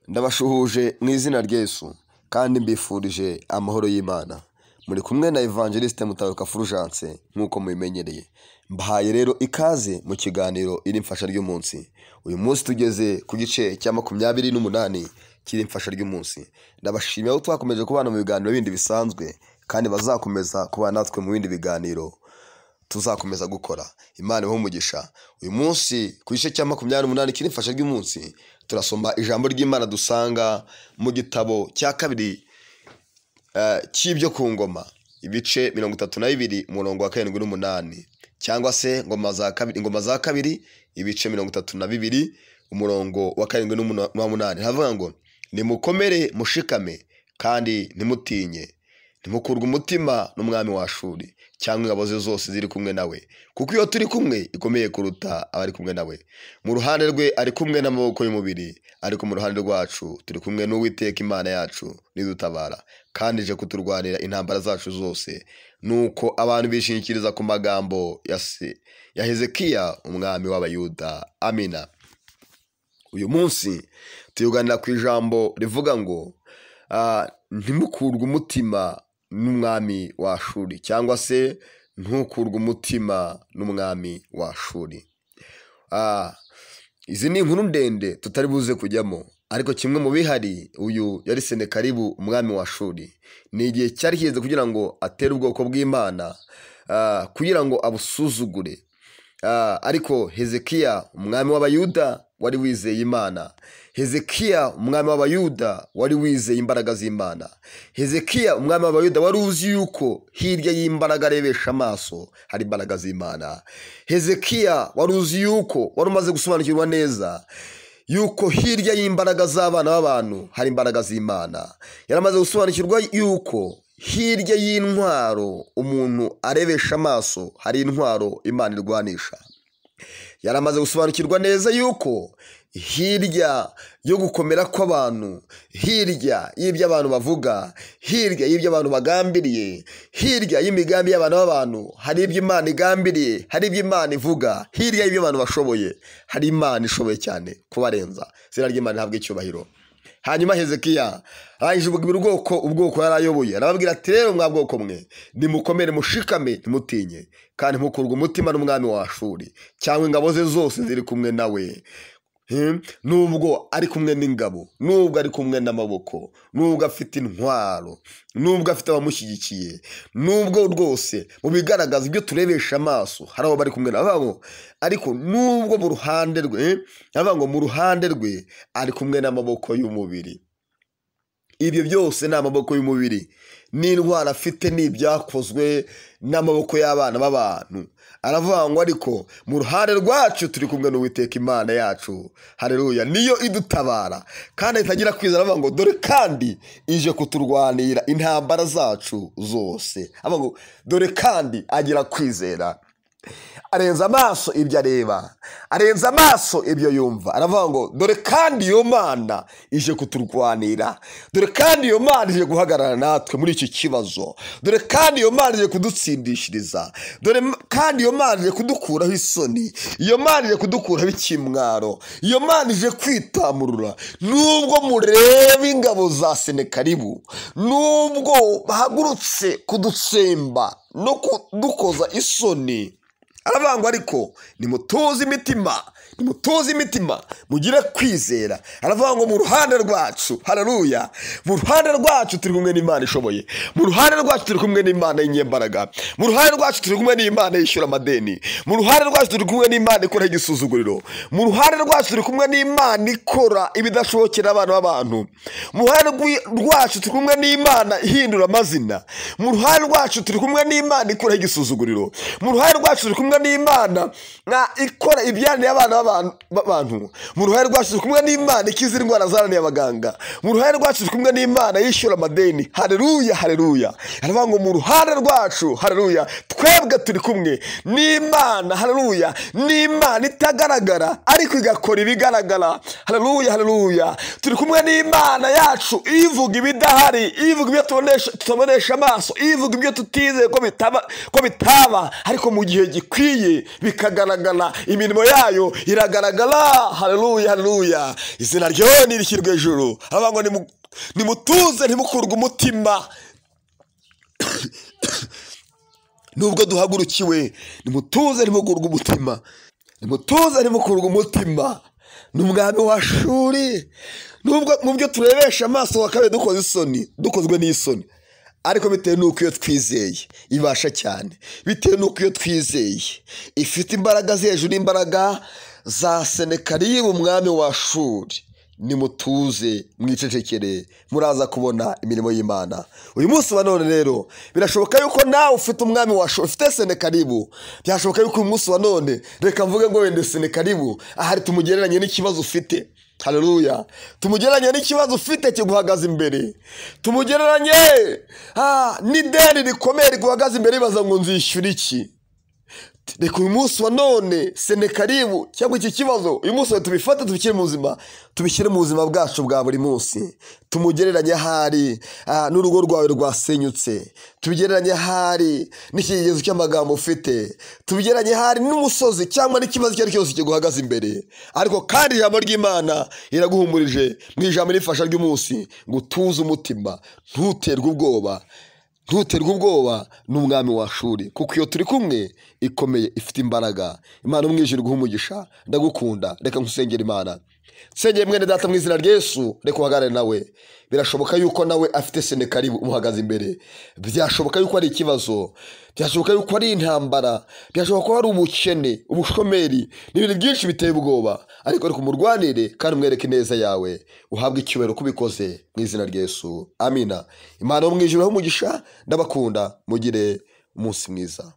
ndabashuhuje mu izina ry'Yesu kandi mbifurije amahoro y'Imana muri kumwe na Evangeliste Mutabaruka Fulgence nk'uko mubimenyereye mbahaye rero ikaze mu kiganiro iri mfasha ry'umunsi uyu munsi tugeze ku gice cya makumyabiri n'umunani cy'iri mfasha ry'umunsi ndabashimira ko twakomeje kubana mu biganiro bindi bisanzwe kandi bazakomeza kubana natwe mu bindi biganiro tuzakomeza gukora imana ibahe umugisha uyu munsi ku gice cya makumyabiri n'umunani kiri mfasha ry'umunsi turasoma ijambo ry'imana dusanga mu gitabo cya kabiri eh, cy'ibyo ku ngoma ibice mirongo itatu na bibiri umurongo wa karindwi n'umunani cyangwa se ingoma za kabiri ingoma za kabiri ibice mirongo itatu na bibiri umurongo wa karindwi n'umunwa- n'umunani havuga ngo nimukomere mushikame kandi ntimutinye ntimukurwe umutima n'umwami wa shuri cyangwa ingabo ze zose ziri kumwe nawe kuko iyo turi kumwe ikomeye kuruta abari kumwe nawe mu ruhande rwe ari kumwe n'amaboko y'umubiri ariko mu ruhande rwacu turi kumwe n'uwiteka imana yacu nidutabara kandi ije kuturwanira intambara zacu zose nuko abantu bishingikiriza ku magambo ya se ya hezekiya umwami w'abayuda amina uyu munsi tuyuganira ku ijambo rivuga ngo ah, ntimukurwe umutima n'umwami wa shuri cyangwa se ntukurwe umutima n'umwami wa shuri Ah, izi ni inkuru ndende tutari buze kujyamo ariko kimwe mu bihari uyu yari senekaribu umwami wa shuri ni igihe cyari kigeze kugira ngo atere ubwoko bw'imana ah, kugira ngo abusuzugure Ah, ariko hezekiya umwami w'abayuda wari wizeye imana hezekiya umwami w'abayuda wari wizeye imbaraga z'imana hezekiya umwami w'abayuda wari uzi yuko hirya y'imbaraga arebesha amaso hari imbaraga z'imana hezekiya wari uzi yuko wari umaze gusobanukirwa neza yuko hirya y'imbaraga z'abana b'abantu hari imbaraga z'imana yaramaze gusobanukirwa yuko hirya y'intwaro umuntu arebesha amaso hari intwaro imana irwanisha yaramaze gusobanukirwa neza yuko hirya yo gukomera kw'abantu hirya y'ibyo abantu bavuga hirya y'ibyo abantu bagambiriye hirya y'imigambi y'abantu b'abantu hari ibyo imana igambiriye hari ibyo imana ivuga hirya y'ibyo abantu bashoboye hari imana ishoboye cyane kubarenza izina ry'imana rihabwa icyubahiro hanyuma hezekiya arangije ubwira ubwoko ubwoko yari ayoboye arababwira ati rero mwa bwoko mwe nimukomere mushikame ntimutinye kandi mukurwa umutima n'umwami wa shuri cyangwa ingabo ze zose ziri kumwe nawe Hmm? nubwo ari kumwe n'ingabo nubwo ari kumwe n'amaboko nubwo afite intwaro nubwo afite abamushyigikiye nubwo rwose mu bigaragaza ibyo turebesha amaso hari abo bari kumwe nabo ariko nubwo mu ruhande rwe eh, aravuga ngo mu ruhande rwe ari kumwe n'amaboko y'umubiri ibyo byose ni amaboko y'umubiri n'indwara afite ni ibyakozwe n'amaboko y'abana b'abantu aravuga ngo ariko mu ruhande rwacu turi kumwe n'uwiteka imana yacu hareruya niyo idutabara kandi itagira kwizera aravuga ngo dore kandi ije kuturwanira intambara zacu zose aravuga ngo dore kandi agira kwizera arenza amaso ibyo areba arenza amaso ibyo yumva aravuga ngo dore kandi iyo mana ije kuturwanira dore kandi iyo mana ije guhagarara natwe muri iki kibazo dore kandi iyo mana ije kudutsindishiriza dore m- kandi iyo mana ije kudukuraho isoni iyo mana ije kudukuraho ikimwaro iyo mana ije kwitamurura nubwo mureba ingabo za senekaribu nubwo bahagurutse kudutsemba no kudukoza isoni aravangwa ariko nimutuze imitima nimutuze imitima mugire kwizera aravuga ngo mu ruhande rwacu hararuya mu ruhande rwacu turi kumwe n'imana ishoboye mu ruhande rwacu turi kumwe n'imana y'inyembaraga mu ruhande rwacu turi kumwe n'imana yishyura amadeni mu ruhande rwacu turi kumwe n'imana ikora igisuzuguriro mu ruhande rwacu turi kumwe n'imana ikora ibidashobokera abana b'abantu mu ruhande rwi- rwacu turi kumwe n'imana ihindura amazina mu ruhande rwacu turi kumwe n'imana ikora igisuzuguriro mu ruhande rwacu turi kumwe n'imana na ikora ibyananiye abana b'abantu- b'abantu mu ruhande rwacu turi kumwe n'imana ikiza indwara zananiye abaganga mu ruhande rwacu turi kumwe n'imana yishyura amadeni hareruya hareruya aravuga ngo mu ruhande rwacu hareruya twebwe turi kumwe n'imana hareruya n'imana itagaragara ariko igakora ibigaragara hareruya hareruya turi kumwe n'imana yacu ivuga ibidahari ivuga ibyo tubonesha- tutabonesha amaso ivuga ibyo tutizeye ko bitaba ko bitaba ariko mu gihe gikwiriye bikwiye bikagaragara imirimo yayo iragaragara hareruya hareruya izina ryawe ntirishyirwe hejuru haba ngo nimu- nimutuze ntimukurwe umutima nubwo duhagurukiwe nimutuze ntimukurwe umutima nimutuze ntimukurwe umutima ni umwami wa shuri nubwo mu byo turebesha amaso wakabaye dukoze isoni dukozwe n'isoni ariko bitewe n'uko iyo twizeye ibasha cyane bitewe n'uko iyo twizeye ifite imbaraga ziri hejuru y'imbaraga za senekaribu umwami wa shuri nimutuze mwicecekere muraza kubona imirimo y'imana uyu munsi wa none rero birashoboka yuko nawe ufite umwami wa Sho- ufite senekaribu byashoboka yuko uyu munsi wa none reka mvuge ngo wenda senekaribu ahari tumugereranye n'ikibazo ufite hareruya tumugereranye n'ikibazo ufite kiguhagaze imbere tumugereranye ah, n'ideni rikomeye riguhagaze imbere ribaza ngo nzishyura iki reka uyu munsi wa none senekaribu cyangwa iki kibazo uyu munsi wa tubifate tubishyire mu buzima tubishyire mu buzima bwacu bwa buri munsi tumugereranye ahari ah, n'urugo rwawe rwasenyutse tubigereranye ahari n'ikigezi cy'amagambo ufite tubigereranye ahari n'umusozi cyangwa n'ikibazo icyo ari cyo cyose kiguhagaze imbere ariko kandi ijambo ry'imana iraguhumurije mu ijambo rifasha ry'umunsi ngo utuze umutima ntuterwe ubwoba ntuterwe ubwoba n'umwami wa shuri kuko iyo turi kumwe ikomeye ifite imbaraga imana umwijire guha umugisha ndagukunda reka nkusengera imana nsengeye mwene data mu izina rya Yesu reka uhagarare nawe birashoboka yuko nawe afite senekaribu umuhagaze imbere byashoboka yuko ari ikibazo byashoboka yuko ari intambara byashoboka ko ari ubukene ubushomeri n'ibintu byinshi biteye ubwoba ariko reka umurwanire kandi umwereke neza yawe uhabwe icyubahiro ko ubikoze mu izina rya Yesu amina imana yo mu ijuru ho umugisha ndabakunda mugire umunsi mwiza